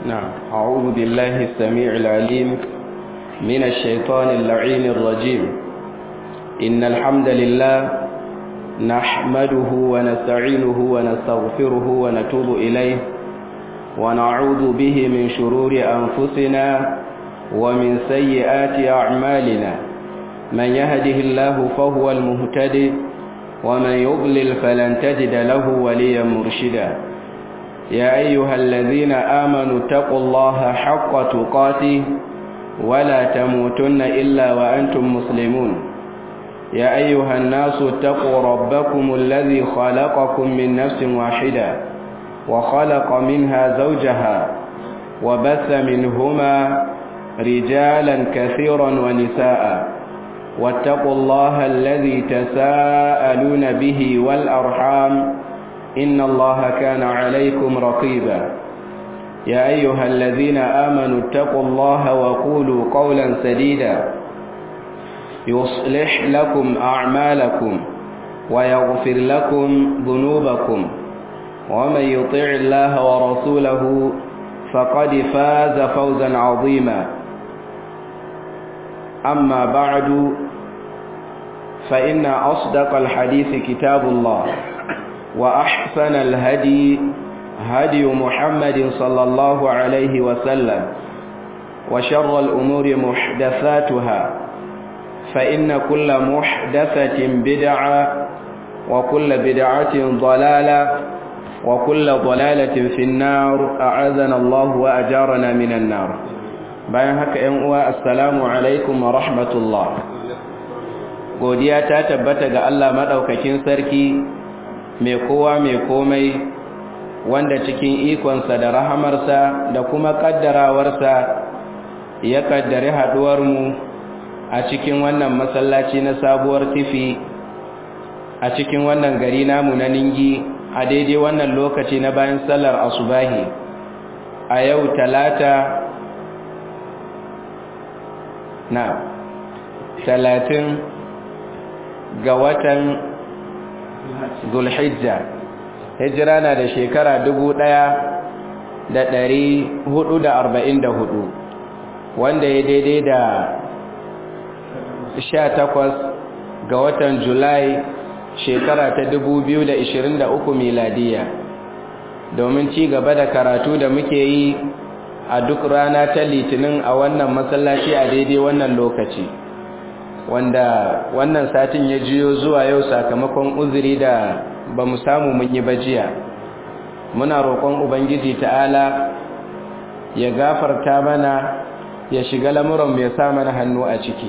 نعم أعوذ بالله السميع العليم من الشيطان اللعين الرجيم إن الحمد لله نحمده ونستعينه ونستغفره ونتوب إليه ونعوذ به من شرور أنفسنا ومن سيئات أعمالنا من يهده الله فهو المهتدي ومن يضلل فلن تجد له وليا مرشدا يا أيها الذين آمنوا اتقوا الله حق تقاته ولا تموتن إلا وأنتم مسلمون يا أيها الناس اتقوا ربكم الذي خلقكم من نفس واحدة وخلق منها زوجها وبث منهما رجالا كثيرا ونساء واتقوا الله الذي تساءلون به والأرحام إن الله كان عليكم رقيبا يا أيها الذين آمنوا اتقوا الله وقولوا قولا سديدا يصلح لكم أعمالكم ويغفر لكم ذنوبكم ومن يطع الله ورسوله فقد فاز فوزا عظيما أما بعد فإن أصدق الحديث كتاب الله وأحسن الهدي هدي محمد صلى الله عليه وسلم وشر الأمور محدثاتها فإن كل محدثة بدعة وكل بدعة ضلالة وكل ضلالة في النار أعاذنا الله وأجارنا من النار bayan haka ‘yan uwa assalamu alaikum wa rahmatullah godiya ta tabbata ga Allah maɗaukakin sarki mai kowa mai komai wanda cikin ikonsa da rahamarsa da kuma ƙaddarawarsa ya ƙaddari haɗuwarmu a cikin wannan masallaci na sabuwar tifi a cikin wannan gari namu na ningi a daidai wannan lokaci na bayan sallar asubahi a yau talata na talatin ga watan zulhijja hijira na da shekara dubu ɗaya da ɗari hudu da arba'in da hudu wanda ya daidai da sha takwas ga watan julai shekara ta dubu biyu da ishirin da uku miladiya domin ci gaba da karatu da muke yi a duk rana ta litinin a wannan masallaci a daidai wannan lokaci wanda wannan satin ya jiyo zuwa yau sakamakon uzuri da ba mu samu mun yi bajiya muna roƙon ubangiji ta'ala ya gafarta mana ya shiga lamuran ya sa mana hannu a ciki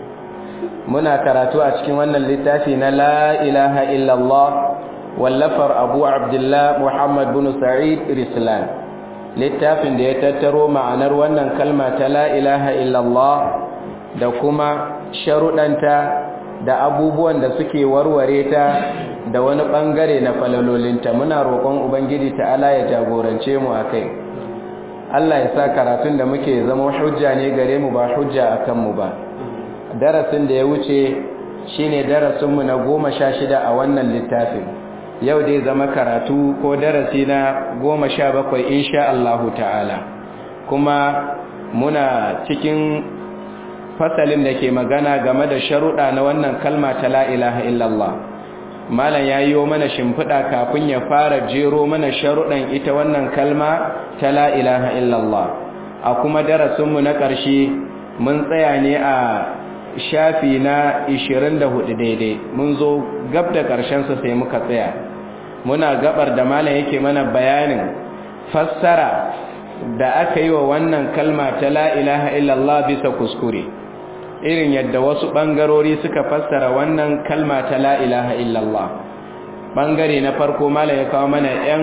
muna karatu a cikin wannan littafi na la ilaha illallah wallafar abu abdullah muhammad bin sa'id rislan littafin da ya tattaro ma'anar wannan kalma ta la ilaha illallah da kuma sharuɗanta da abubuwan da suke warware ta da wani ɓangare na falalolinta muna roƙon ubangiji ta'ala ya jagorance mu a kai allah ya sa karatun da muke zama hujja ne gare mu ba hujja a kanmu ba darasin da ya wuce shine darasinmu na goma sha shida a wannan littafin yau dai zama karatu ko darasi na goma sha bakwai insha Allahu ta'ala kuma muna cikin fasalin da ke magana game da sharuɗa na wannan kalma ta la ilaha illallah malam ya yi mana shimfiɗa kafin ya fara jero mana sharuɗan ita wannan kalma ta la ilaha illallah a kuma darasinmu na ƙarshe mun tsaya ne a shafi na 24 daidai mun zo gab da ƙarshensa sai muka tsaya muna gabar da malam yake mana bayanin fassara da aka yi wa wannan kalma ta la ilaha illallah bisa kuskure irin yadda wasu ɓangarori suka fassara wannan kalma ta la ilaha illallah ɓangare na farko malam ya kawo mana 'yan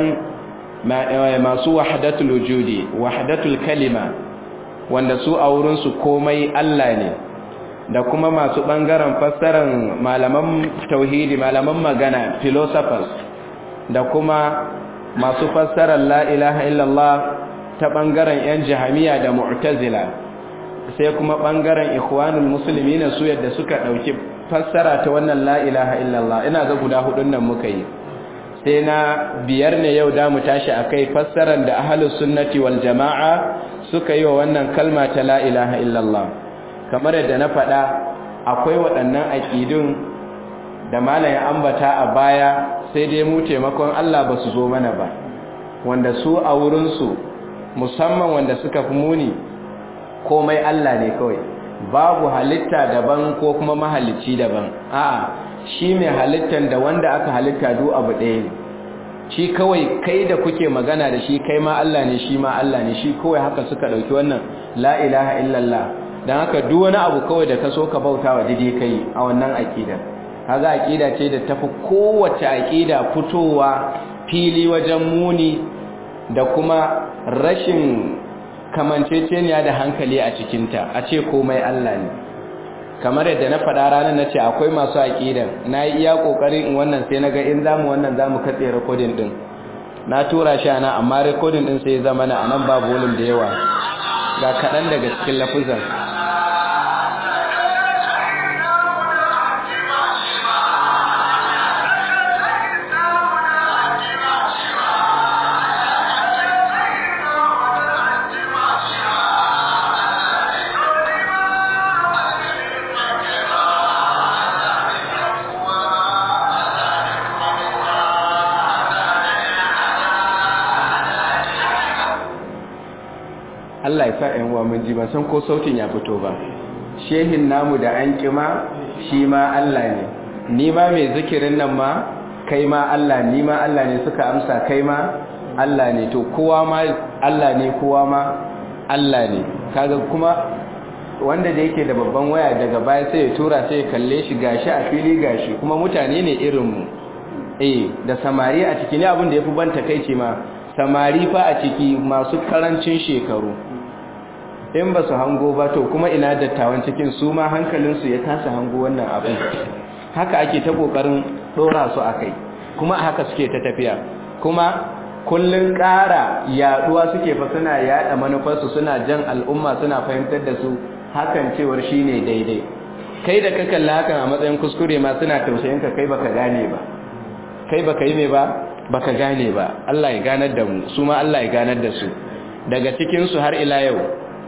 masu wahdatul wujudi wahdatul kalima wanda su a wurinsu komai Allah ne da kuma masu ɓangaren fassarar malaman tauhidi malaman magana philosophers da kuma masu fassarar la ilaha illallah ta ɓangaren 'yan jihamiya da mu'tazila sai kuma ɓangaren ikhwanul musulmi na su yadda suka ɗauki fassara ta wannan la ilaha illallah ina ga guda hudun nan muka yi sai na biyar ne yau da mu tashi akai fassarar da ahlus sunnati wal jama'a suka yi wa wannan kalma ta la ilaha illallah kamar yadda na faɗa akwai waɗannan aƙidun da malayin ambata a baya sai dai mu taimakon Allah ba su zo mana ba wanda su a wurinsu musamman wanda suka fi muni komai Allah ne kawai babu halitta daban ko kuma mahalicci daban a'a shi mai halittan da wanda aka halitta duk abu ɗaya ne shi kawai kai da kuke magana da shi kai ma Allah ne shi ma Allah ne shi kawai haka suka ɗauki wannan la ilaha illallah don haka duk wani abu kawai da ka so ka bauta wa dide kai a wannan aƙidar haza aƙida ce da tafi kowace aƙida fitowa fili wajen muni da kuma rashin kamanceceniya da hankali a cikinta a ce komai Allah ne kamar yadda na faɗa ranar na ce akwai masu aƙidan na yi iya ƙoƙarin in wannan sai na ga in zamu wannan zamu katse rikodin ɗin na tura shi ana amma rikodin ɗin sai zama na anan babu volum da yawa ga kaɗan daga cikin lafuzan Allah ya sa ‘yan uwa mun ji ban san ko sautin ya fito ba shehin namu da an kima shi ma Allah ne ni ma mai zikirin nan ma kai ma Allah ni ma Allah ne suka amsa kai ma Allah ne to kowa ma Allah ne kowa ma Allah ne kaga kuma wanda da yake da babban waya daga baya sai ya tura sai ya kalle shi gashi a fili gashi kuma mutane ne irin mu eh da samari a ciki ne abin da yafi ban takeici ma samari fa a ciki masu karancin shekaru in ba su hango ba to kuma ina dattawan cikin su ma hankalinsu ya kasa hango wannan abin haka ake ta kokarin dora su akai kuma haka suke ta tafiya kuma kullun ƙara yaduwa suke fa suna yada manufarsu suna jan al'umma suna fahimtar da su hakan cewar shine daidai kai da ka kalla hakan a matsayin kuskure ma suna tausayin ka kai baka gane ba kai baka yi me ba baka gane ba Allah ya ganar da mu su ma Allah ya ganar da su daga cikin su har ila yau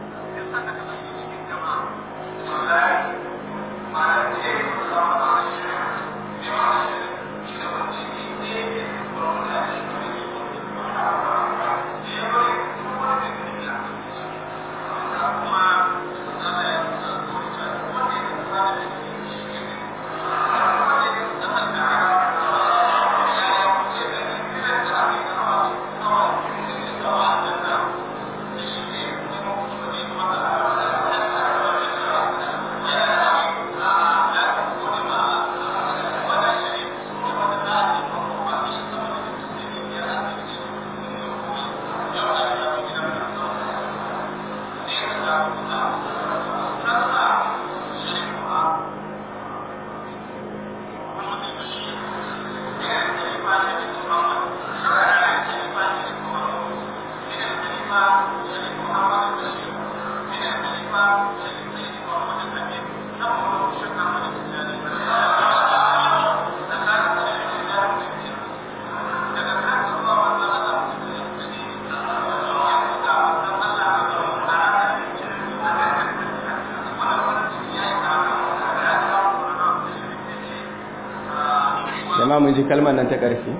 jama'a mun ji kalmar nan ta ƙarfi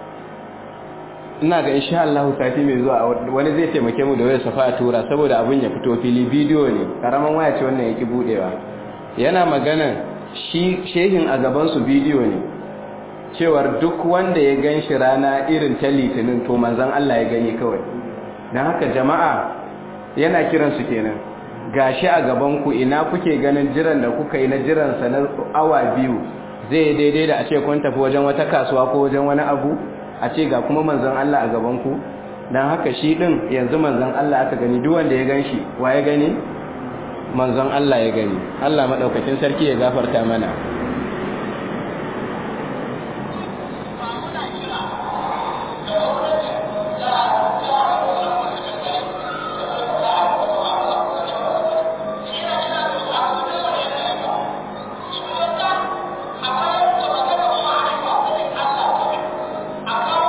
ina ga insha Allah sati mai zuwa wani zai taimake mu da wayar safa a tura saboda abin ya fito fili bidiyo ne karaman waya ce wannan yake budewa yana magana shi shehin a gaban su bidiyo ne cewar duk wanda ya ganshi rana irin ta litinin to manzon Allah ya gani kawai dan haka jama'a yana kiran su kenan gashi a gaban ku ina kuke ganin jiran da kuka yi na jiran sa na awa biyu zai daidai da a ce kun tafi wajen wata kasuwa ko wajen wani abu a ce ga kuma manzon Allah a gaban ku dan haka shi din yanzu manzon Allah aka gani duk wanda ya ganshi wa ya gani manzon Allah ya gani Allah madaukakin sarki ya gafarta mana akan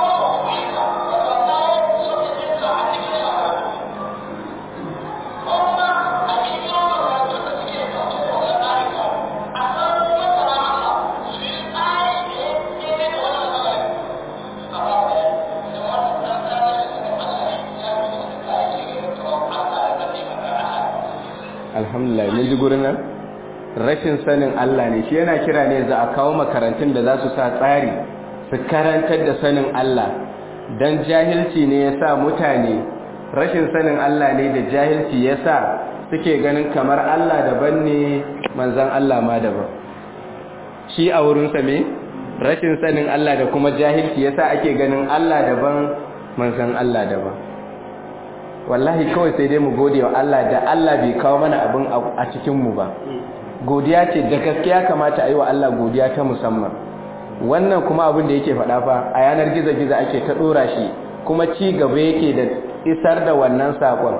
alhamdulillah mun ji gurin nan rashin sanin Allah ne shi yana kira ne za a kawo makarantun da za su sa tsari su karantar da sanin Allah dan jahilci ne yasa mutane rashin sanin Allah ne da jahilci yasa suke ganin kamar Allah daban ne manzon Allah ma daban shi a wurinsa me rashin sanin Allah da kuma jahilci yasa ake ganin Allah daban manzon Allah daban wallahi kawai sai dai mu gode wa Allah da Allah bai kawo mana abin a cikin mu ba godiya ce da gaskiya kamata a yi wa Allah godiya ta musamman wannan kuma abin da yake faɗa fa a yanar gizo-gizo ake ta ɗora shi kuma ci gaba yake da isar da wannan saƙon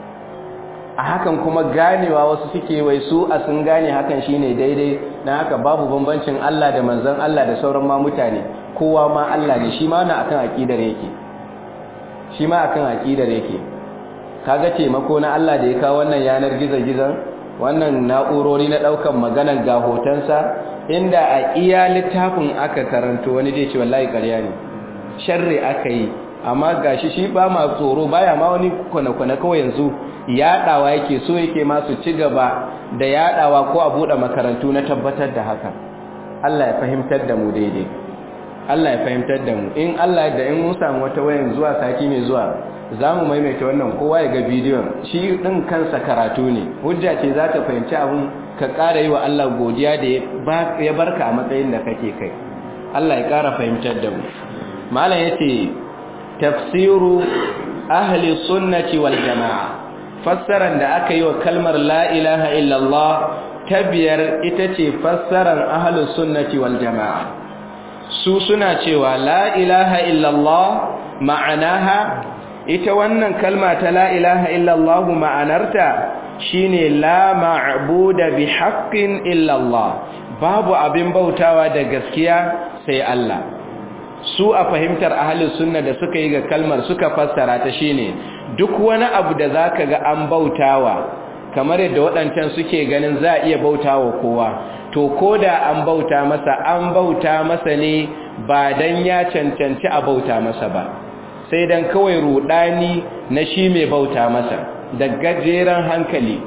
a hakan kuma ganewa wasu suke wai su a sun gane hakan shine daidai na haka babu bambancin Allah da manzon Allah da sauran ma mutane kowa ma Allah ne shi ma na akan aqidar yake shi ma akan aqidar yake kaga taimako na Allah da ya kawo wannan yanar gizo-gizon wannan na'urori na daukan maganan ga hotonsa inda a iya littafin aka karanto wani zai ce wallahi ƙarya ne sharri aka yi amma gashi shi ba ma tsoro baya ma wani kwana-kwana kawai yanzu yaɗawa yake so yake masu ci gaba da yaɗawa ko a buɗe makarantu na tabbatar da haka Allah ya fahimtar da mu daidai Allah ya fahimtar da mu in Allah da in mun samu wata wayan zuwa sati mai zuwa za mu maimaita wannan kowa ya ga bidiyon shi ɗin kansa karatu ne hujja ce za ta fahimci abin ka ƙara yi wa Allah godiya da ya barka a matsayin da kake kai Allah ya ƙara fahimtar da mu malam ya ce tafsiru ahli sunnati wal jama'a fassaran da aka yi wa kalmar la ilaha illallah ta biyar ita ce fassaran ahli sunnati wal jama'a su suna cewa la ilaha illallah ma'anaha ita wannan kalma ta la ilaha illallah ma'anarta shine la ma'buda bi haqqin illallah babu abin bautawa da gaskiya sai Allah su a fahimtar ahlus sunna da suka yi ga kalmar suka fassara ta shine duk wani abu da zaka ga an bautawa kamar yadda waɗancan suke ganin za a iya bautawa kowa to koda an bauta masa an bauta masa ne ba dan ya cancanci a bauta masa ba sai dan kawai rudani na shi mai bauta masa da gajeren hankali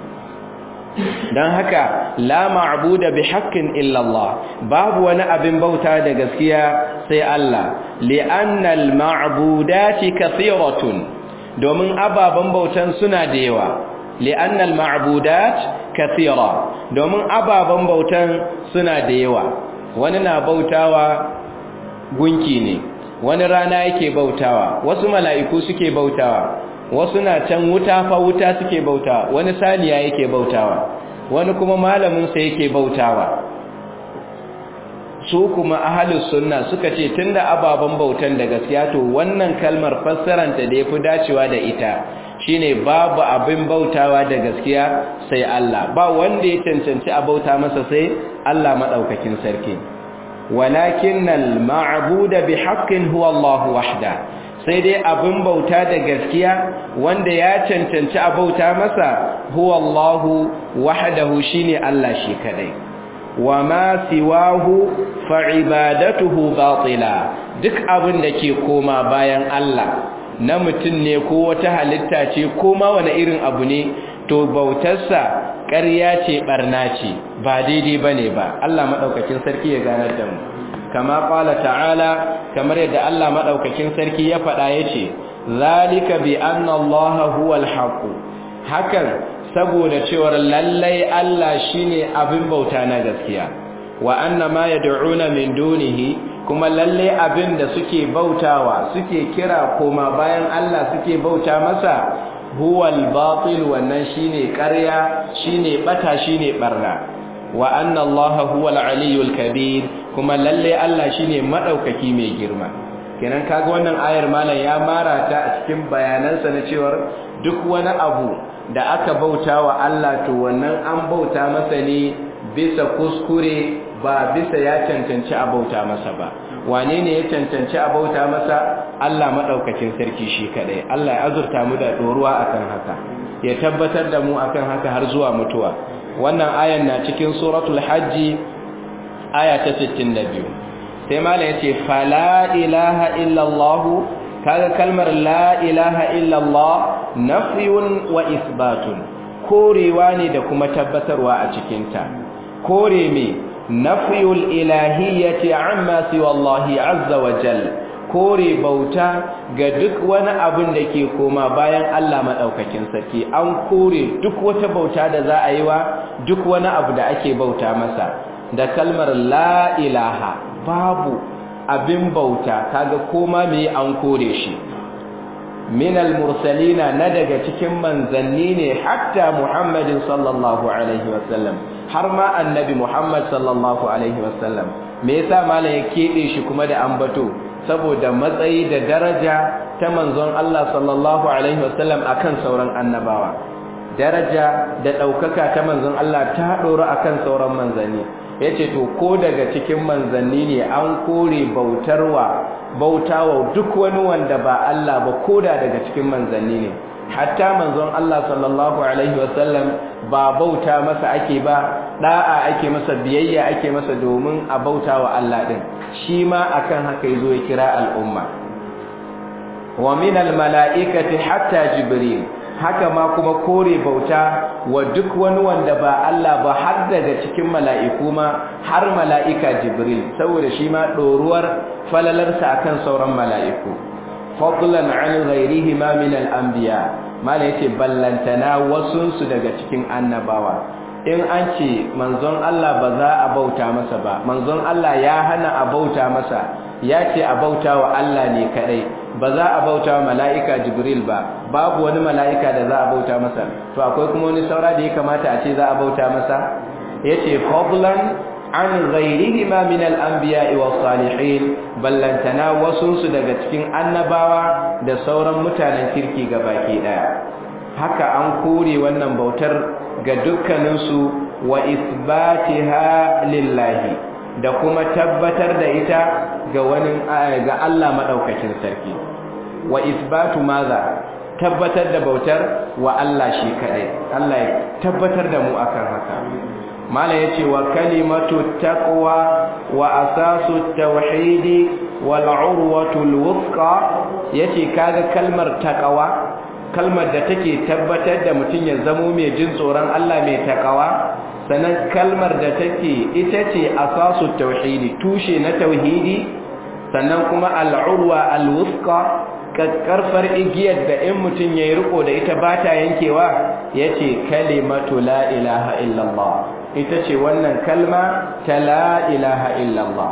don haka la ma'buda bi haqqin illa Allah babu wani abin bauta da gaskiya sai Allah li'anna al-ma'budati kathiratun domin ababan bautan suna da yawa li'anna al-ma'budat kathira domin ababan bautan suna da yawa wani na bautawa gunki ne wani rana yake bautawa wasu mala'iku suke bautawa wasu na can wuta fa wuta suke bautawa wani saniya yake bautawa wani kuma malaminsa yake bautawa su kuma ahalus sunna suka ce tunda ababen bautan da gaskiya to wannan kalmar fassaranta da yafi dacewa da ita shine babu abin bautawa da gaskiya sai Allah ba wanda ya cancanci a bauta masa sai Allah madaukakin sarki walakinnal ma'budu bihaqqin huwa Allah wahda sai dai abin bauta da gaskiya wanda ya cancanci a bauta masa huwa Allah wahdahu shine Allah shi kadai wa ma siwahu fa ibadatuhu batila duk abin da ke koma bayan Allah na mutum ne ko wata halitta ce ko ma wani irin abu ne to bautarsa ƙarya ce barna ce ba daidai bane ba Allah madaukakin sarki ya ganar da mu kama qala ta'ala kamar yadda Allah madaukakin sarki ya faɗa yace zalika bi anna Allah huwal haqq hakan saboda cewar lallai Allah shine abin bauta na gaskiya wa anna ma yad'una min dunihi kuma lallai abin da suke bautawa suke kira koma bayan Allah suke bauta masa huwal batil wannan shine ƙarya shine bata shine barna wa anna Allah huwal aliyyul kabir kuma lalle Allah shine madaukaki mai girma kenan kaga wannan ayar malam ya mara ta a cikin bayanansa na cewa duk wani abu da aka bauta wa Allah to wannan an bauta masa ne bisa kuskure ba bisa ya cancanci a bauta masa ba wane ne ya cancanci a bauta masa Allah madaukakin sarki shi kadai Allah ya azurta mu da doruwa akan haka ya tabbatar da mu akan haka har zuwa mutuwa wannan ayan na cikin suratul hajji aya ta 62 sai mala yace fala ilaha illallah kaga kalmar la ilaha illallah nafyun wa isbatun korewa ne da kuma tabbatarwa a cikinta kore me nafiyul ilahiyyati amma siwa Allah azza wa jal kore bauta ga duk wani abin da ke koma bayan Allah madaukakin sarki an kore duk wata bauta da za a yi wa duk wani abu da ake bauta masa da kalmar la ilaha babu abin bauta kaga koma me an kore shi minal mursalina na daga cikin manzanni ne hatta muhammadin sallallahu alaihi wasallam har ma annabi muhammad sallallahu alaihi wasallam me yasa malam ya kebe shi kuma da ambato saboda matsayi da daraja ta manzon Allah sallallahu alaihi wasallam akan sauran annabawa daraja da daukaka ta manzon Allah ta dora akan sauran manzanni yace to ko daga cikin manzanni ne an kore bautarwa bautawa duk wani wanda ba Allah ba koda daga cikin manzanni ne hatta manzon Allah sallallahu alaihi wasallam ba bauta masa ake ba da'a ake masa biyayya ake masa domin a bautawa Allah din shi ma akan haka yazo ya kira al'umma wa min mala'ikati hatta jibril haka ma kuma kore bauta wa duk wani wanda ba Allah ba har daga cikin mala'iku ma har mala'ika Jibril saboda shi ma doruwar falalarsa akan sauran mala'iku fadlan an ghairihi ma min al-anbiya mala yace ballantana wasun su daga cikin annabawa in an ce manzon Allah ba za a bauta masa ba manzon Allah ya hana a bauta masa ya ce a bauta wa Allah ne kadai ba za a bauta wa mala'ika jibril ba babu wani mala'ika da za a bauta masa to akwai kuma wani saura da ya kamata a ce za a bauta masa ya ce fadlan an ghairihi ma min al'ambiya wa salihin ballantana wasunsu daga cikin annabawa da sauran mutanen kirki ga baki ɗaya haka an kore wannan bautar ga dukkaninsu wa isbatiha lillahi da kuma tabbatar da ita ga wani ga Allah madaukakin sarki wa isbatu maza tabbatar da bautar wa Allah shi kadai Allah ya tabbatar da mu akan haka mala yace wa kalimatu taqwa wa asasu tauhidi wal urwatul wuthqa yace kaga kalmar taqwa kalmar da take tabbatar da mutun ya zamo mai jin tsoron Allah mai taqwa sannan kalmar da take ita ce asasu tauhidi tushe na tauhidi sannan kuma al'urwa alwusqa karfar igiyar da in mutum yayi riko da ita ba ta yankewa yace kalimatu la ilaha illallah ita ce wannan kalma ta la ilaha illallah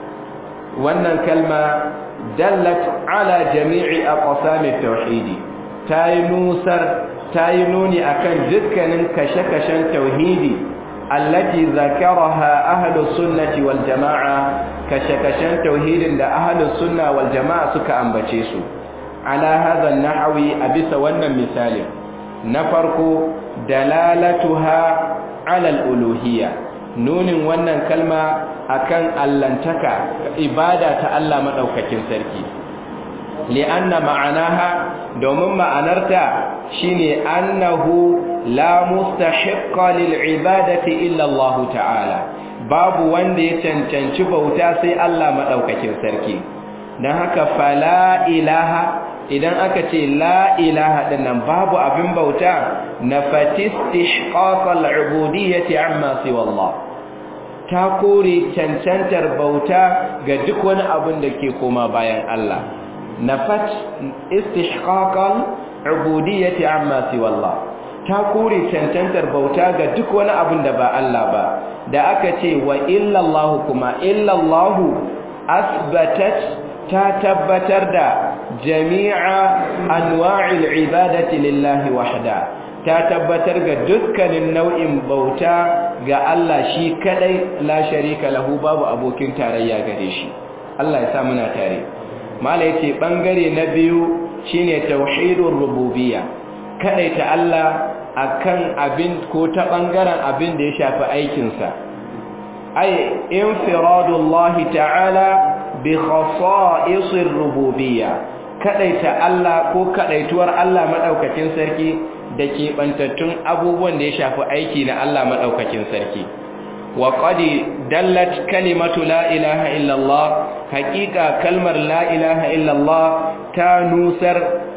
wannan kalma dallat ala jami'i aqsami tauhidi tayi nusar tayi nuni akan dukkanin kashe-kashen tauhidi allati zakaraha ahlus sunnati wal jamaa kashakashan tauhidin da ahlus sunna wal jamaa suka ambace su ala hadha an-nahwi abisa wannan misali na farko dalalatuha ala al-uluhiyya nunin wannan kalma akan allantaka ibada ta Allah madaukakin sarki li'anna ma'anaha domin ma'anarta shine annahu la mustahiqqa lil ibadati illa Allah ta'ala babu wanda ya cancanci bauta sai Allah madaukakin sarki dan haka fala ilaha idan aka ce la ilaha dinnan babu abin bauta nafatistihqaq al-ubudiyyati amma siwa Allah ta kore cancantar bauta ga duk wani abin da ke koma bayan Allah nafat istihqaqal ubudiyyati amma siwa Allah ta kore cancantar bauta ga duk wani abin da ba Allah ba da aka ce wa illa Allah kuma illa Allah asbatat ta tabbatar da jami'a anwa'il ibadati lillahi wahda ta tabbatar ga dukkanin nau'in bauta ga Allah shi kadai la sharika lahu babu abokin tarayya gare shi Allah ya sa muna tare mala yace bangare na biyu shine tauhidur rububiyya kadaita Allah akan abin ko ta bangaren abin da ya shafi aikin sa ay infiradullahi ta'ala bi khasa'isir rububiyya kadaita Allah ko kadaituwar Allah madaukakin sarki da ke bantattun abubuwan da ya shafi aiki na Allah madaukakin sarki wa qad dallat kalimatu la ilaha illallah haqiqa kalmar la ilaha illallah ta nusar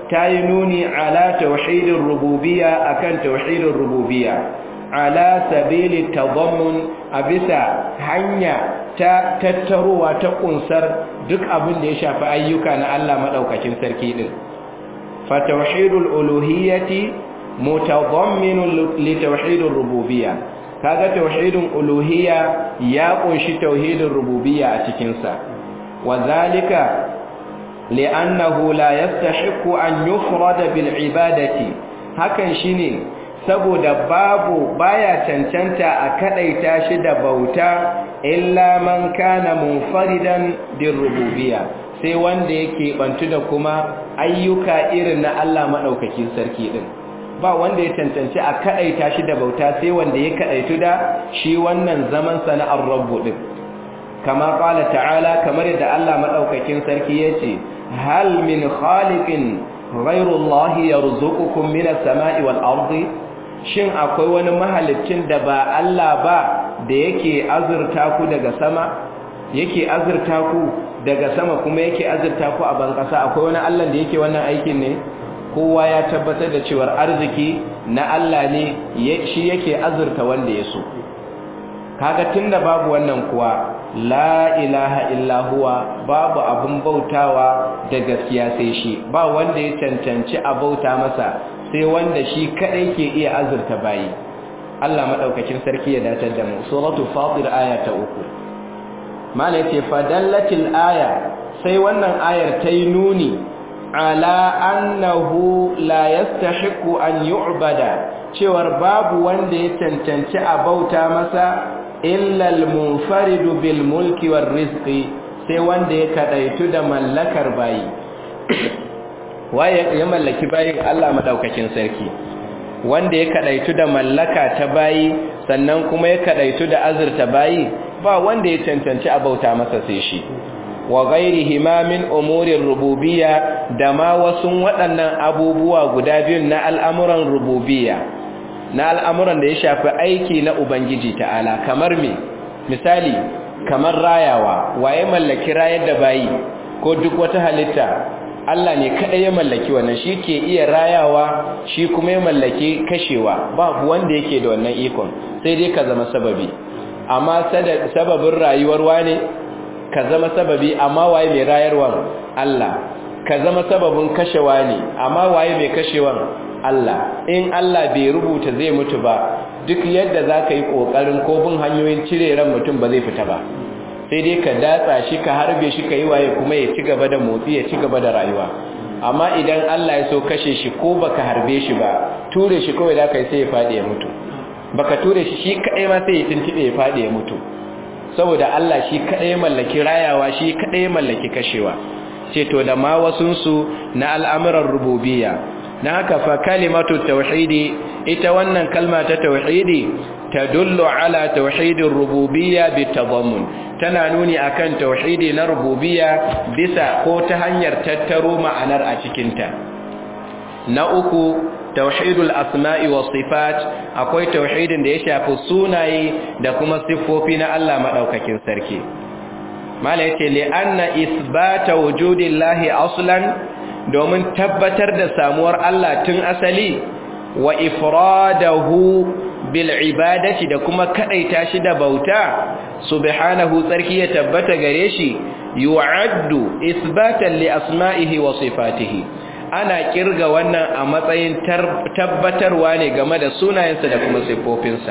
ta yi nuni ala tauhidin rububiyya akan tauhidin rububiyya ala sabili tadammun a bisa hanya ta tattarowa ta kunsar duk abin da ya shafi ayyuka na Allah madaukakin sarki din fa tauhidul uluhiyyati mutadamminun li tauhidir rububiyya kaga tauhidin uluhiyya ya kunshi tauhidin rububiyya a cikin sa wazalika li'annahu la yastahiqu an yufrada bil ibadati hakan shine saboda babu baya cancanta a kadaita shi da bauta illa man kana munfaridan bir rububiyya sai wanda yake bantu da kuma ayyuka irin na Allah madaukakin sarki din ba wanda ya cancanci a kadaita shi da bauta sai wanda ya kadaitu da shi wannan zaman sana'ar rabbu din kama qala ta'ala kamar yadda Allah madaukakin sarki yace hal min khaliqin ghayru Allah yarzuqukum minas sama'i wal ardi shin akwai wani mahalicin da ba Allah ba da yake azurta ku daga sama yake azurta ku daga sama kuma yake azurta ku a ban kasa akwai wani Allah da yake wannan aikin ne kowa ya tabbatar da cewar arziki na Allah ne shi yake azurta wanda ya so kaga tunda babu wannan kuwa la ilaha illa huwa babu abun bautawa da gaskiya sai shi ba wanda ya cancanci a bauta masa sai wanda shi kadai ke iya azurta bayi Allah madaukakin sarki ya datar da mu suratul fatir aya ta uku mala yace fadallatil aya sai wannan ayar ta yi nuni ala annahu la yastahiqu an yu'bada cewar babu wanda ya cancanci a bauta masa illa al-munfaridu bil mulki war rizqi sai wanda ya kadaitu da mallakar bayi waye ya mallaki bayin Allah madaukakin sarki wanda ya kadaitu da mallaka ta bayi sannan kuma ya kadaitu da azurta bayi ba wanda ya cancanci a bauta masa sai shi wa ghairihi ma min umurir rububiyya da ma wasu waɗannan abubuwa guda biyun na al'amuran rububiyya na al'amuran da ya shafi aiki na ubangiji ta'ala kamar me misali kamar rayawa waye mallaki rayar da bayi ko duk wata halitta Allah ne kaɗai ya mallaki wannan shi ke iya rayawa shi kuma ya mallaki kashewa babu wanda yake da wannan ikon sai dai ka zama sababi amma sababin rayuwar wane ka zama sababi amma waye mai rayarwar Allah ka zama sababin kashewa ne amma waye mai kashewan Allah in Allah bai rubuta zai mutu ba duk yadda za ka yi ƙoƙarin ko bin hanyoyin cire ran mutum ba zai fita ba sai dai ka datsa shi ka harbe shi ka yi waye kuma ya ci gaba da motsi ya ci gaba da rayuwa amma idan Allah ya so kashe shi ko baka harbe shi ba ture shi kawai da kai sai ya faɗi ya mutu baka ture shi shi kaɗai ma sai ya tuntube ya faɗi ya mutu saboda Allah shi kaɗai mallaki rayawa shi kaɗai mallaki kashewa ce to da ma wasunsu na al'amuran rububiyya na haka fa kalimatu tauhidi ita wannan kalma ta tauhidi tadullu ala tauhidir rububiyya bitadammun tana nuni akan tauhidi na rububiyya bisa ko ta hanyar tattaro ma'anar a cikinta na uku tauhidul asma'i was sifat akwai tauhidin da ya shafi sunaye da kuma siffofi na Allah madaukakin sarki mala yace li anna isbata wujudillahi aslan domin tabbatar da samuwar Allah tun asali wa ifradahu bil ibadati da kuma kadaita shi da bauta subhanahu tsarki ya tabbata gare shi yu'addu isbatan li asma'ihi wa sifatihi ana kirga wannan a matsayin tabbatarwa ne game da sunayensa da kuma siffofinsa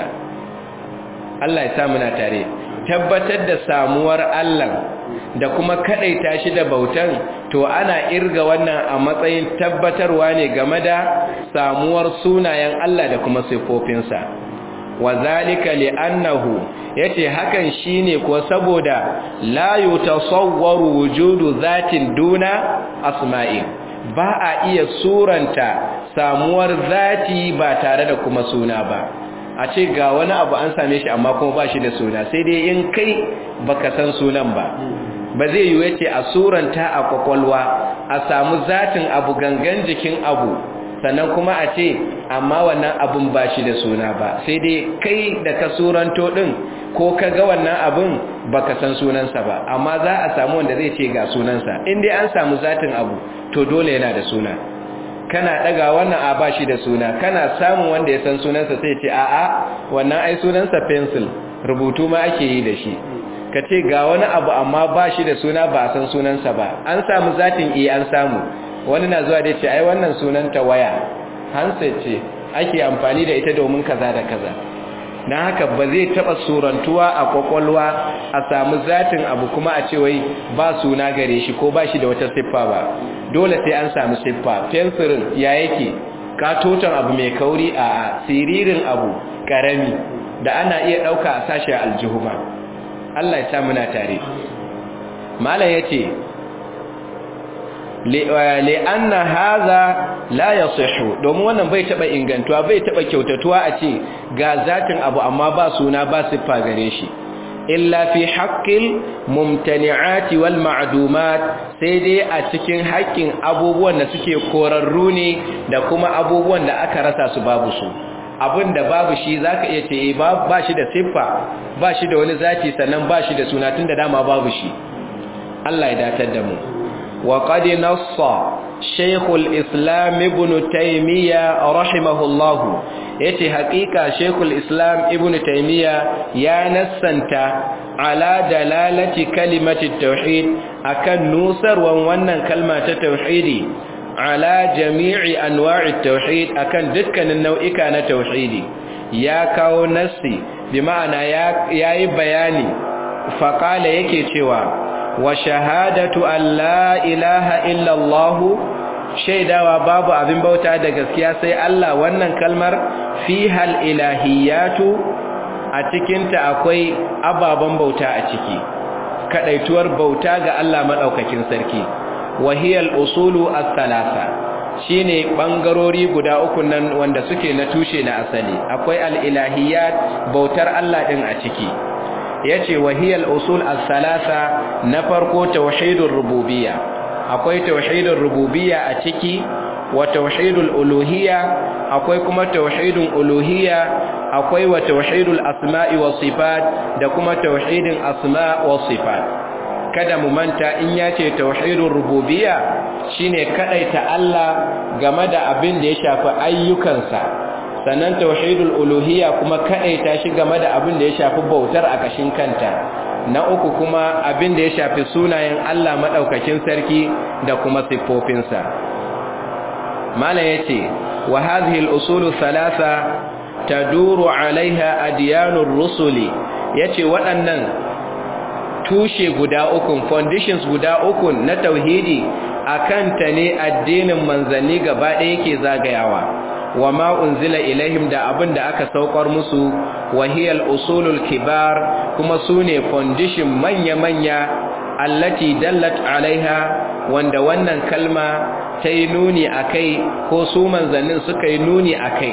Allah ya sa muna tare tabbatar da samuwar Allah da kuma kadaita shi da bautan to ana irga wannan a matsayin tabbatarwa ne game da samuwar sunayen Allah da kuma sifofinsa wa zalika li'annahu yace hakan shine ko saboda la yutasawwaru wujudu zatin duna asma'i ba a iya suranta samuwar zati ba tare da kuma suna ba a ce ga wani abu an same shi amma kuma ba shi da suna sai dai in kai baka san sunan ba ba zai yi yace a suranta a kwakwalwa a samu zatin abu gangan jikin abu sannan kuma a ce amma wannan abun ba shi da suna ba sai dai kai da ka suranto din ko ka ga wannan abun baka san sunansa ba amma za a samu wanda zai ce ga sunansa in dai an samu zatin abu to dole yana da suna kana daga wannan a bashi da suna kana samun wanda ya san sunansa sai ce a'a wannan ai sunansa pencil rubutu ma ake yi da shi ka ce ga wani abu amma ba shi da suna ba a san sunansa ba an samu zatin iya an samu wani na zuwa da ce ai wannan sunanta waya handset ce ake amfani da ita domin kaza da kaza don haka ba zai taba surantuwa a kwakwalwa a samu zatin abu kuma a ce wai ba suna gare shi ko ba shi da wata siffa ba dole sai an samu siffa fensirin ya yake katoton abu mai kauri a siririn abu karami da ana iya ɗauka a sashi aljihu ba Allah ya sa muna tare malam yace li'anna hadha la yasihu domin wannan bai taba ingantuwa bai taba kyautatuwa a ce ga zatin abu amma ba suna ba siffa gare shi illa fi haqqil mumtani'ati wal ma'dumat sai dai a cikin haƙƙin abubuwan da suke korarru ne da kuma abubuwan da aka rasa su babu su abin da babu shi za ka iya ce ba shi da siffa ba shi da wani zati sannan ba shi da suna tun da dama babu shi Allah ya datar da mu wa qad nassa shaykhul islam ibn taymiya rahimahullah yace haƙiƙa shaykhul islam ibn taymiya ya nassanta ala dalalati kalimati tauhid akan nusarwan wannan kalma ta tauhidi ala jami'i anwa'i tauhid akan dukkanin nau'ika na tauhidi ya kawo nassi bi ma'ana yayi bayani faqala yake cewa wa shahadatu an la ilaha illa Allah shaidawa babu abin bauta da gaskiya sai Allah wannan kalmar fihal ilahiyatu a cikinta akwai ababen bauta a ciki kadaituwar bauta ga Allah madaukakin sarki wahiyal usulu as-salasa shine bangarori guda uku nan wanda suke na tushe na asali akwai al-ilahiyat bautar Allah din a ciki yace wahiyal usul as-salasa na farko tauhidur rububiyya akwai tauhidur rububiyya a ciki wa tauhidul uluhiyya akwai kuma tauhidul uluhiyya akwai wa tauhidul asma'i was sifat da kuma tauhidin asma' was sifat kada mu manta in ya ce tauhidul rububiyya shine kadaita Allah game da abin da ya shafi ayyukansa sannan tauhidul uluhiyya kuma kadaita shi game da abin da ya shafi bautar a kashin kanta na uku kuma abin da ya shafi sunayen Allah madaukakin sarki da kuma siffofinsa mala yace wa hadhihi al-usul thalatha taduru alaiha adyanur rusuli yace waɗannan tushe guda uku foundations guda uku na tauhidi akan ta ne addinin manzanni gaba ɗaya yake zagayawa wa ma unzila ilaihim da abin da aka saukar musu wahiyal usulul kibar kuma sune foundation manya-manya allati dallat alaiha wanda wannan kalma ta yi nuni akai ko su manzannin suka yi nuni akai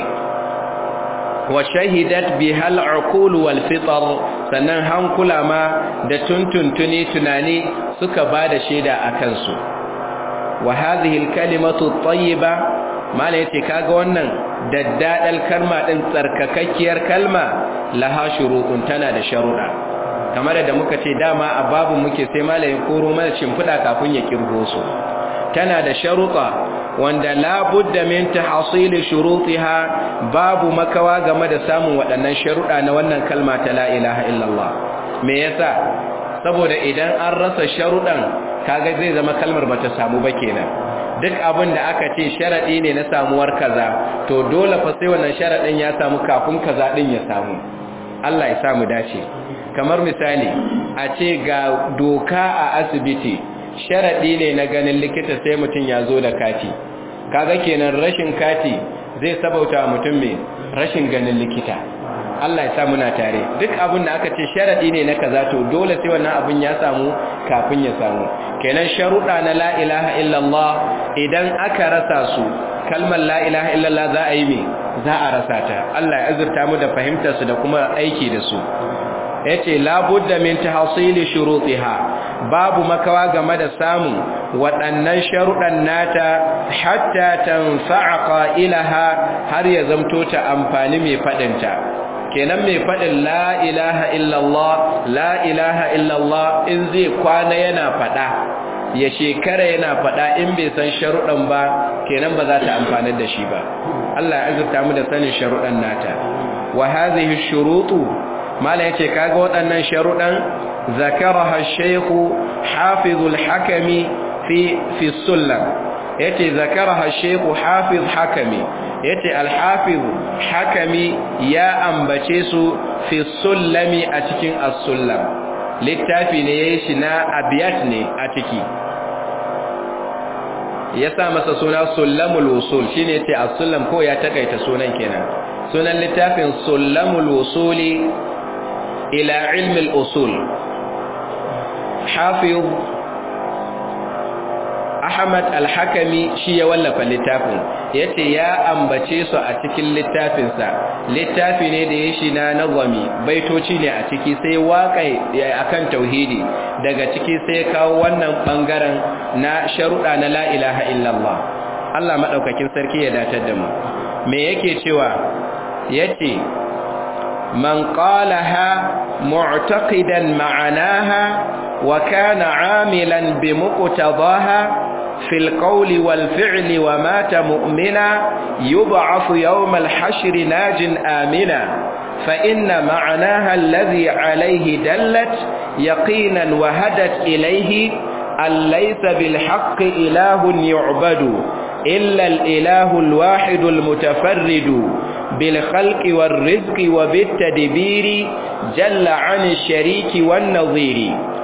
wa shahidat bihal uqul wal fitr sannan hankula ma da tuntuntuni tunani suka bada shaida akan su wa hadhihi al kalimatu tayyiba mala yace kaga wannan daddadal kalma din tsarkakakkiyar kalma laha shurutun tana da sharuda kamar da muka ce dama a babu muke sai malamin koro mana shimfida kafin ya kirgo su tana da sharuɗa wanda labudda min tahsili shurutiha babu makawa game da samun waɗannan sharuɗa na wannan kalma ta la ilaha illallah me yasa saboda idan an rasa sharuɗan kaga zai zama kalmar bata samu ba kenan duk abin da aka ce sharadi ne na samuwar kaza to dole fa sai wannan sharadin ya samu kafin kaza din ya samu Allah ya samu dace kamar misali a ce ga doka a asibiti sharaɗi ne na ganin likita sai mutum ya zo da kati kaga kenan rashin kati zai sabauta mutum mai rashin ganin likita Allah ya sa muna tare duk abin da aka ce sharaɗi ne na kaza to dole sai wannan abin ya samu kafin ya samu kenan sharuɗa na la ilaha illallah idan aka rasa su kalmar la ilaha illallah za a yi me za a rasa ta Allah ya azurta mu da fahimtar su da kuma aiki da su yace labudda min tahsili shurutiha babu makawa game da samun waɗannan sharuɗan nata hatta tanfa'a qailaha har ya zamto ta amfani mai fadinta kenan mai fadin la ilaha illallah la ilaha illallah in zai kwana yana fada ya shekara yana fada in bai san sharuɗan ba kenan ba za ta amfanar da shi ba Allah ya azurta mu da sanin sharuɗan nata wa hadhihi shurutu mala yace kaga waɗannan sharuɗan zakaraha ash-shaykh hafiz al-hakami fi fi sullam yace zakaraha ash-shaykh hafiz hakami yace al-hafiz hakami ya ambace su fi sullami a cikin as-sullam littafi ne yayin shi na abiyat ne a ciki ya sa masa suna sullamul usul shine yace as-sullam ko ya takaita sunan kenan sunan littafin sullamul usuli ila ilmi al-usul hafiz Ahmad al-Hakami shi ya wallafa littafin yace ya ambace su a cikin littafinsa littafi ne da ya shi na nazami baitoci ne a ciki sai waƙai akan tauhidi daga ciki sai kawo wannan bangaren na sharuɗa na la ilaha illallah Allah madaukakin sarki ya datar da mu me yake cewa yace man qalaha mu'taqidan ma'anaha wa kana 'amilan bi muqtadaha في القول والفعل ومات مؤمنا يبعث يوم الحشر ناج آمنا فإن معناها الذي عليه دلت يقينا وهدت إليه أن ليس بالحق إله يعبد إلا الإله الواحد المتفرد بالخلق والرزق وبالتدبير جل عن الشريك والنظير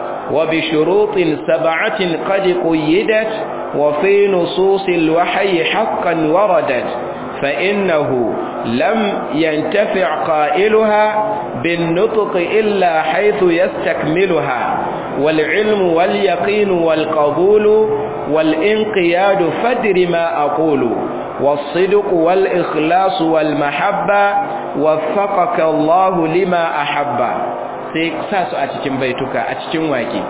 وبشروط سبعة قد قيدت وفي نصوص الوحي حقا وردت فإنه لم ينتفع قائلها بالنطق إلا حيث يستكملها والعلم واليقين والقبول والانقياد فدر ما أقول والصدق والإخلاص والمحبة وفقك الله لما أحب sai sa su a cikin baituka a cikin wake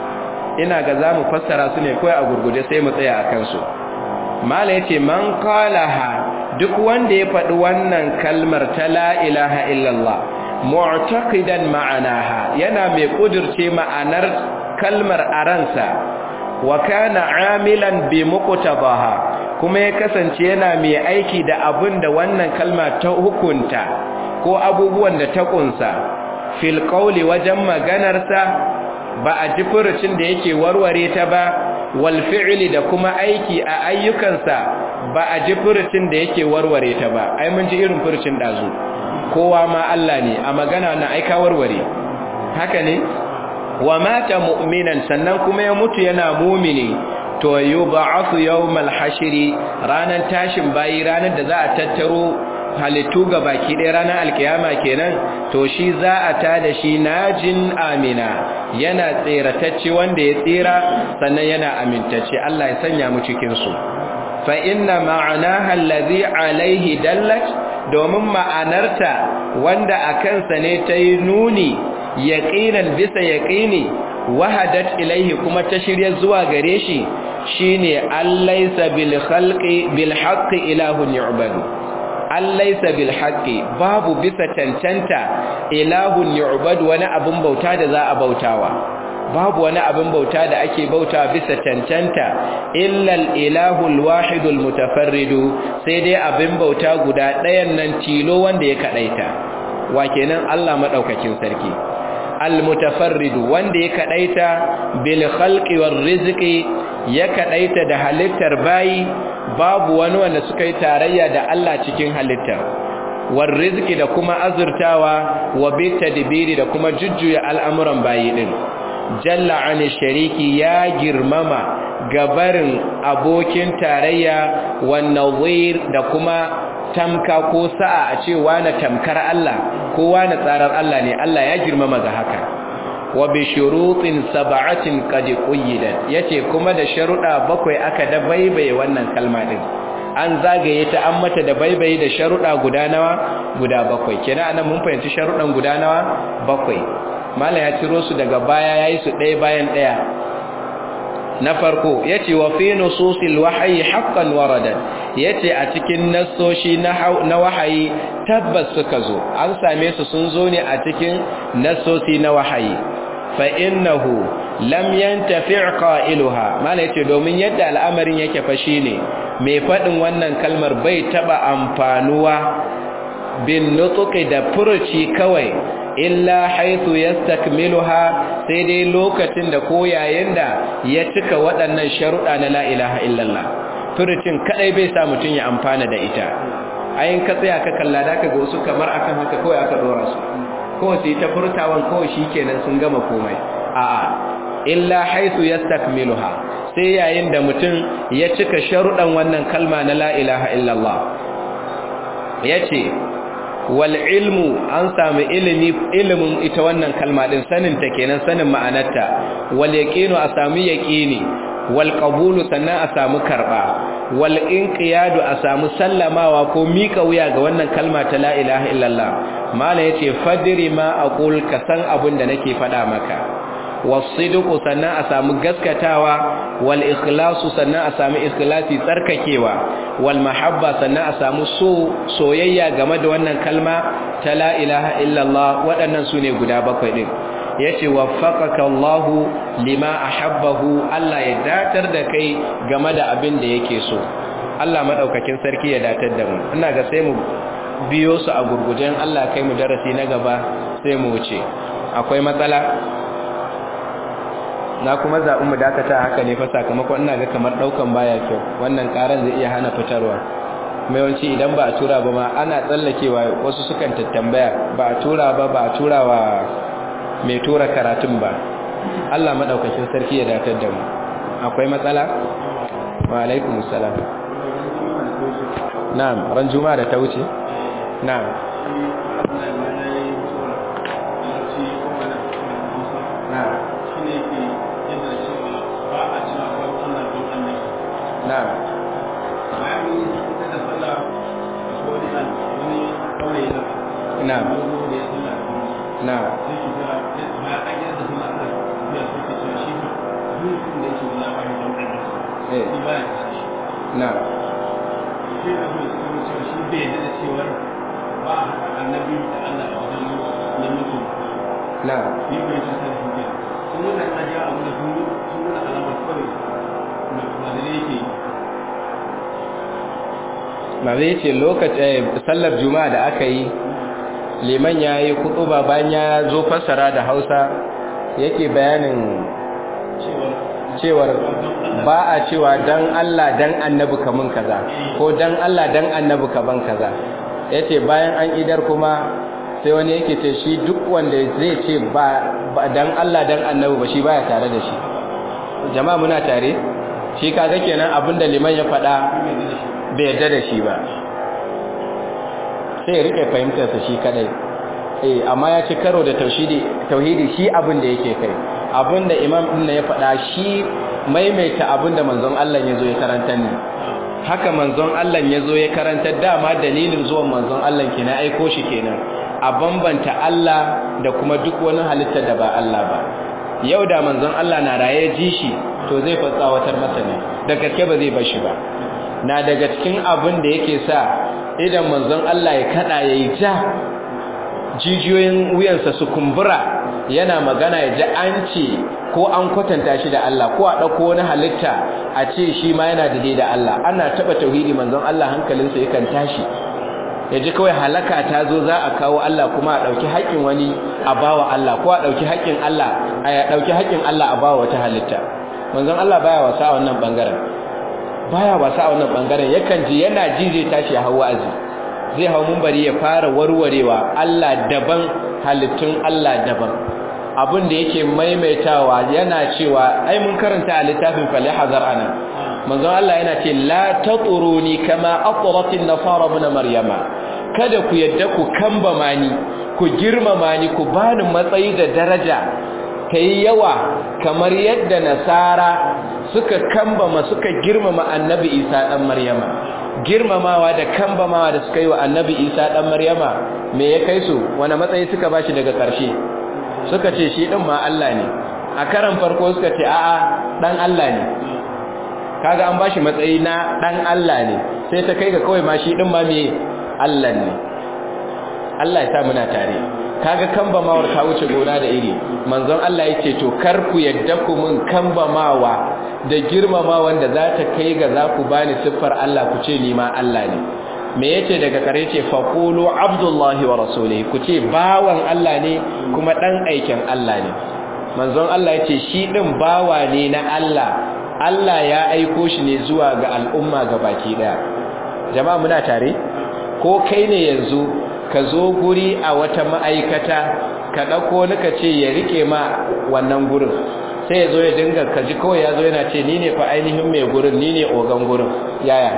ina ga za mu fassara su ne kawai a gurguje sai mu tsaya a kansu mala ya ce man kalaha duk wanda ya faɗi wannan kalmar ta la ilaha illallah mu'taqidan ma'anaha yana mai kudirce ma'anar kalmar a ransa wa kana amilan bi muqtabaha kuma ya kasance yana mai aiki da abin da wannan kalma ta hukunta ko abubuwan da ta kunsa fil qawli wajen maganarsa ba a ji furucin da yake warware ta ba wal fi'li da kuma aiki a ayyukansa ba a ji furucin da yake warware ta ba ai mun ji irin furucin dazu kowa ma Allah ne a magana na aika warware haka ne wa mata mu'minan sannan kuma ya mutu yana mumini to yub'athu yawmal hashri ranan tashin bayi ranar da za a tattaro halittu ga baki ɗaya ranar alkiyama kenan to shi za a ta da shi najin amina yana tseratacce wanda ya tsira sannan yana amintacce Allah ya sanya mu cikinsu fa inna ma'anaha allazi alaihi dallat domin ma'anarta wanda a kansa ne ta yi nuni yaqinan bisa yaqini wahadat ilaihi kuma ta shirya zuwa gare shi shine allaysa bil khalqi bil haqqi ilahun yu'badu allaisa bil haqqi babu bisa cancanta ilahun yu'bad wani abun bauta da za a bautawa babu wani abun bauta da ake bauta bisa cancanta illa al ilahul wahidul mutafarridu sai dai abin bauta guda ɗayan nan tilo wanda ya kadaita wa kenan Allah madaukakin sarki al mutafarridu wanda ya kadaita bil khalqi war rizqi ya kadaita da halittar bayi babu wani wanda suka yi tarayya da Allah cikin halitta war rizki da kuma azurtawa wa bitadbiri da kuma jujjuya al'amuran bayi din jalla ani shariki ya girmama gabarin abokin tarayya wan nawir da kuma tamka ko sa'a a ce wani tamkar Allah ko wani tsarar Allah ne Allah ya girmama ga haka wa bi shurutin sab'atin qad quyyidat yace kuma da sharuda bakwai aka da baibaye wannan kalma din an zagaye ta an mata da baibaye da sharuda guda nawa guda bakwai kenan anan mun fahimci sharudan guda nawa bakwai mallan ya ciro su daga baya yayi su ɗaya bayan ɗaya na farko yace wa fi nususil wahyi haqqan waradat yace a cikin nassoshi na wahayi tabbas suka zo an same su sun zo ne a cikin nassosi na wahayi fa innahu lam yantafi' qailuha mala yace domin yadda al'amarin yake fa shine mai faɗin wannan kalmar bai taɓa amfanuwa bin nutsuki da furuci kawai illa haithu yastakmiluha sai dai lokacin da ko yayin da ya cika waɗannan sharuɗa na la ilaha illallah furucin kadai bai sa mutum ya amfana da ita ayin ka tsaya ka kalla da ka ga wasu kamar akan haka kawai aka dora su kawai su yi ta furtawan kawai shikenan sun gama komai a'a illa haithu yastakmiluha sai yayin da mutum ya cika sharuɗan wannan kalma na la ilaha illallah yace wal ilmu an samu ilimi ilimin ita wannan kalma din sanin ta kenan sanin ma'anarta wal yaqinu a samu yaqini wal qabulu sannan a samu karba wal inqiyadu a samu sallamawa ko mika wuya ga wannan kalma ta la ilaha illallah mala yace fadri ma aqul ka san abin da nake faɗa maka wasidqu sannan a samu gaskatawa wal ikhlasu sannan a samu ikhlasi tsarkakewa wal mahabba sannan a samu so soyayya game da wannan kalma ta la ilaha illallah waɗannan sune guda bakwai din yace waffaqaka Allah lima ahabbahu Allah ya datar da kai game da abin da yake so Allah madaukakin sarki ya datar da mu ina ga sai mu biyo su a gurgujen Allah kai mu darasi na gaba sai mu wuce akwai matsala na kuma zaɓi mu dakata haka ne fa sakamakon ina ga kamar ɗaukan baya kyau wannan ƙaran zai iya hana fitarwa mai yawanci idan ba a tura ba ma ana tsallakewa wasu sukan tattambaya ba a tura ba ba a tura wa mai tura karatun ba Allah maɗaukakin sarki ya datar da mu akwai matsala wa alaikum salam na'am ran juma'a da ta wuce na'am na'am na'am na'am na'am na'am na'am ba zai ce lokacin sallar juma'a da aka yi liman ya yi kutuba bayan ya zo fassara da hausa yake bayanin cewar ba a cewa dan Allah dan annabi kamun kaza ko dan Allah dan annabi kaban kaza yace bayan an idar kuma sai wani yake ce shi duk wanda zai ce ba dan Allah dan annabi ba shi baya tare da shi jama'a muna tare shi kaga kenan abinda liman ya faɗa bai yarda da shi ba sai ya rike fahimtarsa shi kadai eh amma ya ci karo da tauhidi tauhidi shi abin da yake kai abin da imam din ya faɗa shi maimaita abin da manzon Allah ya zo ya karanta ne haka manzon Allah ya zo ya karanta dama dalilin zuwan manzon Allah kenan aiko shi kenan a bambanta Allah da kuma duk wani halitta da ba Allah ba yau da manzon Allah na raye ji shi to zai fatsawatar masa ne da gaske ba zai bar shi ba na daga cikin abin da yake sa idan manzon Allah ya kada yayi ja jijiyoyin wuyansa su kumbura yana magana ya ji an ce ko an kwatanta shi da Allah ko a ɗauko wani halitta a ce shi ma yana da da Allah ana taɓa tauhidi manzon Allah hankalinsa yakan tashi ya ji kawai halaka ta zo za a kawo Allah kuma a ɗauki haƙƙin wani a bawa Allah ko a ɗauki haƙƙin Allah a ɗauki haƙƙin Allah a bawa wata halitta manzon Allah baya wasa a wannan bangaren baya wasa a wannan bangaren yakan ji yana ji zai tashi ya hawa azi zai hau mumbari ya fara warwarewa Allah daban halittun Allah daban abin da yake maimaitawa yana cewa ai mun karanta a littafin falihazar ana manzon Allah yana ce la taturuni kama atratin nasara ibn maryama kada ku yadda ku kambama ni ku girmama ni ku bani matsayi da daraja kai yawa kamar yadda nasara suka kambama suka girmama annabi Isa dan Maryama girmamawa da kambamawa da suka yi wa annabi Isa dan Maryama me ya kai su wani matsayi suka bashi daga ƙarshe suka ce shi din ma Allah ne a karan farko suka ce a'a dan Allah ne kaga an bashi matsayi na dan Allah ne sai ta kai ga kawai ma shi din ma me Allah ne Allah ya sa muna tare kaga kambamawar ta wuce gona da iri manzon Allah yace to kar ku yadda ku mun kambamawa da girmama wanda za ta kai ga za ku bani siffar Allah ku ce ni ma Allah ne me yace daga kare ce faqulu abdullahi wa rasulihi ku ce bawan Allah ne kuma dan aikin Allah ne manzon Allah yace shi din bawa ne na Allah Allah ya aiko shi ne zuwa ga al'umma baki daya jama'a muna tare ko kai ne yanzu ka zo guri a wata ma'aikata ka dauko ni ka ce ya rike ma wannan gurin sai ya zo ya dinga kaji kawai ya zo yana ce ni ne fa ainihin mai gurin ni ne ogan gurin yaya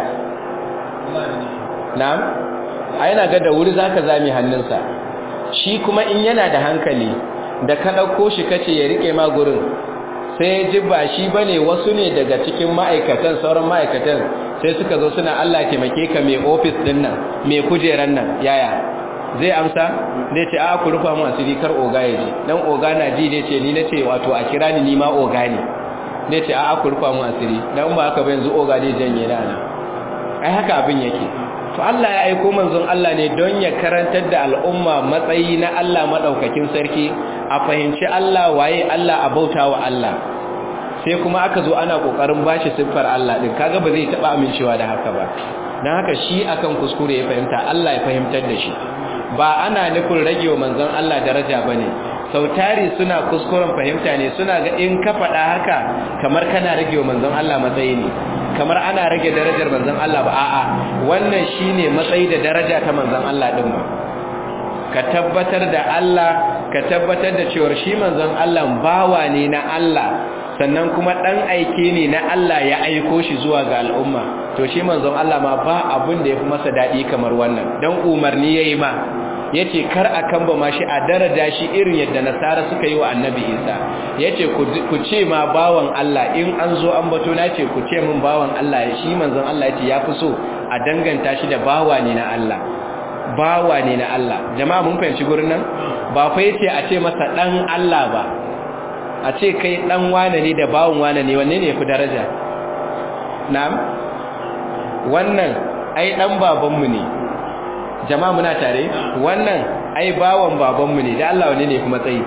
na'am a yana ga da wuri zaka zame hannunsa shi kuma in yana da hankali da ka ɗauko shi kace ya rike ma gurin sai ji ba shi bane wasu ne daga cikin ma'aikatan sauran ma'aikatan sai suka zo suna Allah taimake ka mai office din nan mai kujeran nan yaya zai amsa zai ce a ku rufa mu asiri kar oga ya ji dan oga na ji zai ce ni nace wato a kira ni ni ma oga ne zai ce a ku rufa mu asiri dan ba haka ba yanzu oga zai janye da ana ai haka abin yake to Allah ya aiko manzon Allah ne don ya karantar da al'umma matsayi na Allah madaukakin sarki a fahimci Allah waye Allah a bautawa Allah sai kuma aka zo ana kokarin bashi siffar Allah din kaga ba zai taba amincewa da haka ba dan haka shi akan kuskure ya fahimta Allah ya fahimtar da shi ba ana nufin rage wa manzon Allah daraja bane sautari suna kuskuren fahimta ne suna ga in ka faɗa haka kamar kana rage wa manzon Allah matsayi ne kamar ana rage darajar manzon Allah ba a'a wannan shine matsayi da daraja ta manzon Allah din ba ka tabbatar da Allah ka tabbatar da cewa shi manzon Allah bawa ne na Allah sannan kuma dan aike ne na Allah ya aiko shi zuwa ga al'umma to shi manzon Allah ma ba abin da yafi masa dadi kamar wannan dan umarni yayi ma yace kar a kamba ma shi a daraja shi irin yadda nasara suka yi wa annabi Isa yace ku ce ma bawan Allah in an zo an bato na ce ku ce min bawan Allah shi manzon Allah yace yafi so a danganta shi da bawa ne na Allah bawa ne na Allah jama'a mun fahimci gurin nan ba fa yace a ce masa dan Allah ba a ce kai dan wane ne da bawon wane ne wanne ne fi daraja na'am wannan ai dan babanmu ne jama'a muna tare wannan ai bawon babanmu ne da Allah wanne ne fi matsayi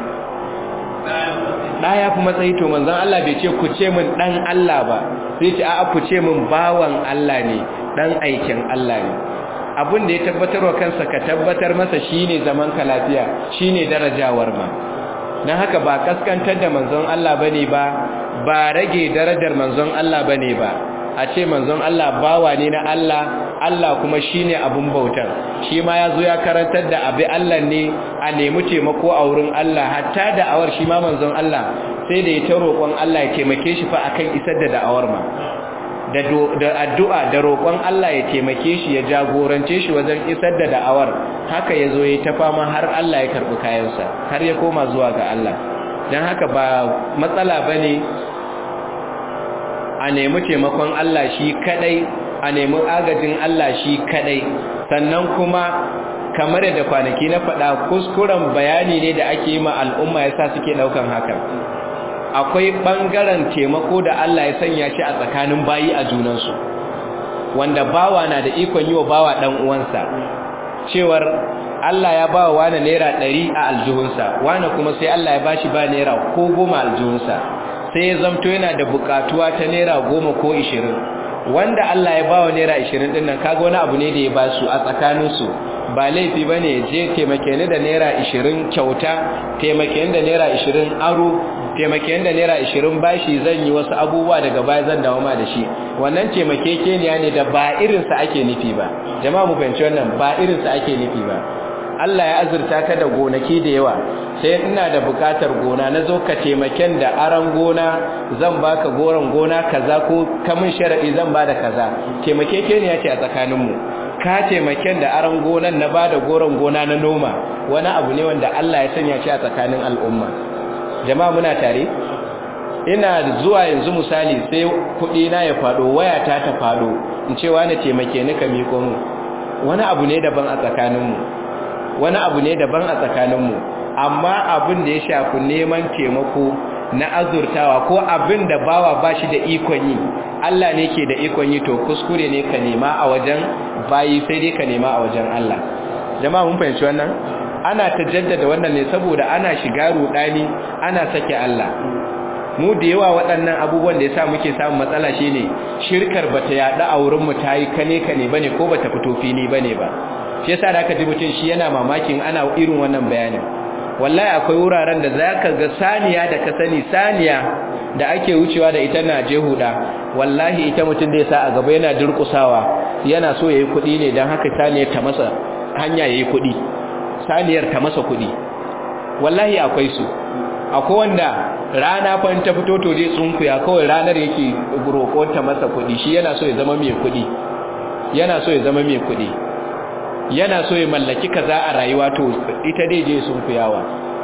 da ya fi matsayi to manzon Allah bai ce ku ce min dan Allah ba sai ce a'a ku ce min bawan Allah ne dan aikin Allah ne abin da ya tabbatar wa kansa ka tabbatar masa shine zaman ka lafiya shine darajawar ma dan haka ba kaskantar da manzon Allah bane ba ba rage darajar manzon Allah bane ba a ce manzon Allah bawa ne na Allah Allah kuma shine abun bautar shi ma yazo ya karantar da abi Allah ne a nemi taimako a wurin Allah hatta da awar shi ma manzon Allah sai da ya ta roƙon Allah ya taimake shi fa akan isar da da'awar ma da addu'a da roƙon Allah ya taimake shi ya jagorance shi wajen isar da da'awar haka ya zo ya ta fama har Allah ya karɓi kayansa har ya koma zuwa ga Allah don haka ba matsala ba ne a nemi taimakon Allah shi kadai a nemi agajin Allah shi kadai sannan kuma kamar da kwanaki na faɗa kuskuren bayani ne da ake yi ma al'umma yasa suke ɗaukan hakan akwai ɓangaren taimako da Allah ya sanya shi a tsakanin bayi a junansu wanda bawa na da ikon yi wa bawa ɗan uwansa cewar Allah ya ba wa wani naira ɗari a aljihunsa wani kuma sai Allah ya bashi ba naira ko goma aljihunsa sai ya zamto yana da bukatuwa ta naira goma ko ishirin wanda Allah ya ba wa naira ishirin ɗin nan kaga wani abu ne da ya ba su a tsakaninsu ba laifi ba ne je taimake ni da naira ishirin kyauta taimake ni da naira ishirin aro taimake da naira ishirin bashi zan yi wasu abubuwa daga baya zan dawo ma da shi wannan taimakekeniya ne da ba irinsa ake nufi ba jama'a mu fahimci wannan ba irinsa ake nufi ba Allah ya azurta ka da gonaki da yawa sai ina da bukatar gona na zo ka taimaken da aran gona zan baka goron gona kaza ko kamun sharadi zan bada kaza taimakekeniya ce a tsakaninmu ka taimaken da aran gonan na bada goron gona na noma wani abu ne wanda Allah ya sanya shi a tsakanin al'umma jama'a muna tare ina zuwa yanzu misali sai kuɗi na ya faɗo waya ta ta faɗo in ce wani taimake ni ka miƙo mu wani abu ne daban a tsakaninmu wani abu ne daban a tsakaninmu amma abin da ya shafi neman taimako na azurtawa ko abin da bawa ba shi da ikon yi Allah ne ke da ikon yi to kuskure ne ka nema a wajen bayi sai dai ka nema a wajen Allah jama'a mun fahimci wannan ana ta jaddada wannan ne saboda ana shiga rudani ana sake Allah mu da yawa waɗannan abubuwan da yasa muke samun matsala shine shirkar bata yaɗa a wurin mu tayi kane kane bane ko bata fito fili bane ba shi yasa da aka ji mutum shi yana mamakin ana irin wannan bayanin wallahi akwai wuraren da zaka ga saniya da ka sani saniya da ake wucewa da ita na je huda wallahi ita mutum da yasa a gaba yana durkusawa yana so yayi kuɗi ne dan haka saniyar ta masa hanya yayi kuɗi saniyar ta masa kuɗi wallahi akwai su akwai wanda rana fa ta fito to dai tsunkuya kawai ranar yake roƙon ta masa kuɗi shi yana so ya zama mai kuɗi yana so ya zama mai kuɗi yana so ya mallaki kaza a rayuwa to ita dai je sunkuyawa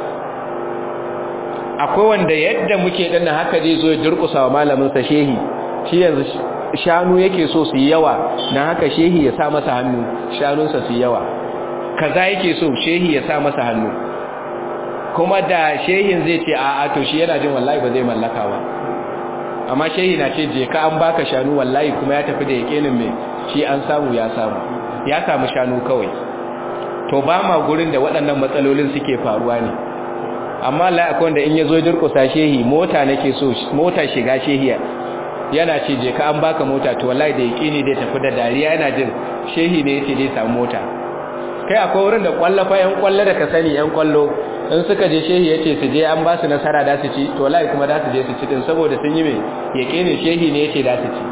akwai wanda yadda muke din haka zai zo ya durƙusa wa malamin sa shehi shi yanzu shanu yake so su yi yawa dan haka shehi ya sa masa hannu shanunsa su yi yawa kaza yake so shehi ya sa masa hannu kuma da shehin zai ce a'a to shi yana jin wallahi ba zai mallaka ba amma shehi na ce je ka an baka shanu wallahi kuma ya tafi da yakinin mai shi an samu ya samu ya samu shanu kawai to ba ma gurin da waɗannan matsalolin suke faruwa ne amma Allah akwai wanda in yazo durƙusa shehi mota nake so mota shiga shehiya yana ce je ka an baka mota to wallahi da yakini dai tafi da dariya yana jin shehi ne yace dai samu mota kai akwai wurin da kwallafa yan kwalla da ka sani yan kwallo in suka je shehi yace su je an ba su nasara da su ci to wallahi kuma da su je su ci din saboda sun yi me yakinin shehi ne yace da su ci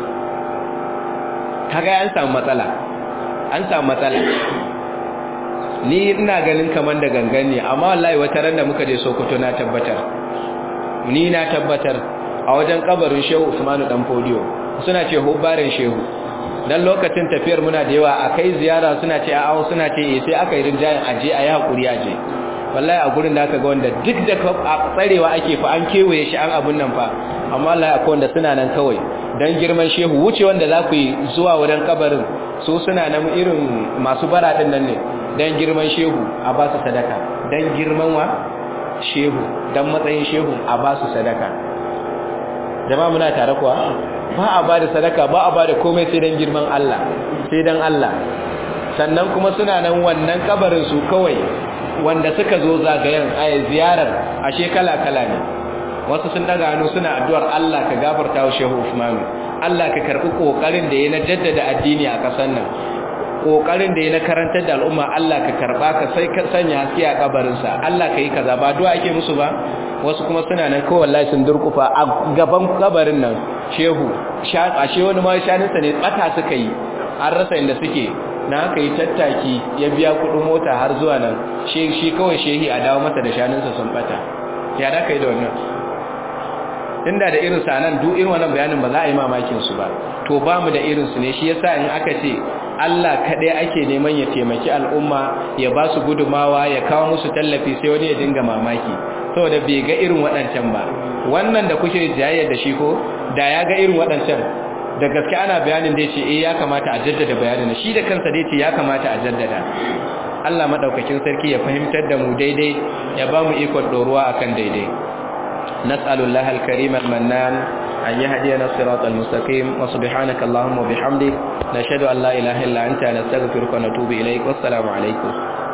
kaga an samu matsala an samu matsala ni ina ganin kaman da gangan ne amma wallahi wata ran da muka je Sokoto na tabbatar ni na tabbatar a wajen kabarin Shehu Usmanu dan Fodiyo suna ce hubbarin Shehu dan lokacin tafiyar muna da yawa akai ziyara suna ce a'a suna ce eh sai aka yi rinjayen aje ayi hakuri aje wallahi a gurin da aka ga wanda duk da tsarewa ake fa an kewaye shi an abun nan fa amma wallahi akwai wanda suna nan kawai dan girman shehu wuce wanda za ku yi zuwa wurin kabarin su suna nan irin masu bara din nan ne dan girman shehu a ba su sadaka dan girman wa shehu dan matsayin shehu a ba su sadaka jama'a muna tare kuwa ba a ba da sadaka ba a ba da komai sai dan girman Allah sai dan Allah sannan kuma suna nan wannan kabarin su kawai wanda suka zo zagayen a ziyarar ashe kala-kala ne wasu sun daga hannu suna addu'ar Allah ka gafarta wa Shehu Usman Allah ka karbi kokarin da ya na jaddada addini a kasar nan kokarin da ya na karantar da al'umma Allah ka karba ka sai ka sanya haske a kabarin sa Allah ka yi kaza ba du'a ake musu ba wasu kuma suna nan kawai wallahi sun durkufa a gaban kabarin nan Shehu ashe wani ma shaninsa ne bata suka yi an rasa inda suke na haka yi tattaki ya biya kudin mota har zuwa nan shi kawai shehi a dawo masa da shanunsa sun bata ya da ka yi da wannan inda da irin sanan duk irin wannan bayanin ba za a yi mamakin su ba to ba mu da irin su ne shi yasa in aka ce Allah kadai ake neman ya taimaki al'umma ya ba su gudumawa ya kawo musu tallafi sai wani ya dinga mamaki saboda bai ga irin waɗancan ba wannan da kuke jayayya da shi ko da ya ga irin waɗancan da gaske ana bayanin da ce eh ya kamata a jaddada bayanin shi da kansa dai ce ya kamata a jaddada Allah madaukakin sarki ya fahimtar da mu daidai ya ba mu ikon doruwa akan daidai nas'alullah al-karim al-mannan an yahdiyana siratal mustaqim wa subhanaka allahumma wa bihamdik nashhadu an la ilaha illa anta nastaghfiruka wa natubu ilaik wassalamu alaikum